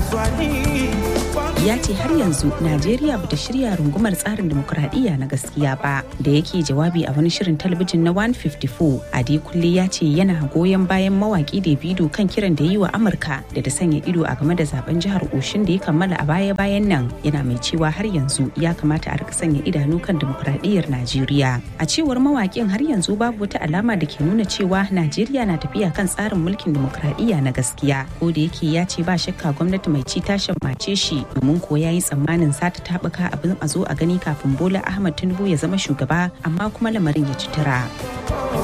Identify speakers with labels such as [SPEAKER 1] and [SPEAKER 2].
[SPEAKER 1] ya ce har yanzu najeriya bata shirya rungumar tsarin demokuraɗiyya na gaskiya ba da yake jawabi a wani shirin talabijin na 154 adekunle ya ce yana goyon bayan mawaki davido kan kiran da yi wa amurka da da sanya ido a game da zaben jihar oshin da ya kammala a baya bayan nan yana mai cewa har yanzu ya kamata a rika sanya idanu kan demokuraɗiyyar najeriya a cewar mawakin har yanzu babu wata alama da ke nuna cewa najeriya na tafiya kan tsarin mulkin demokuraɗiyya na gaskiya ko da yake ya ce ba shakka gwamnati mai ci ta shammace shi domin ko ya yi tsammanin sata taɓuka abin a zo a gani kafin bola ahmad tinubu ya zama shugaba amma kuma lamarin ya ci tura.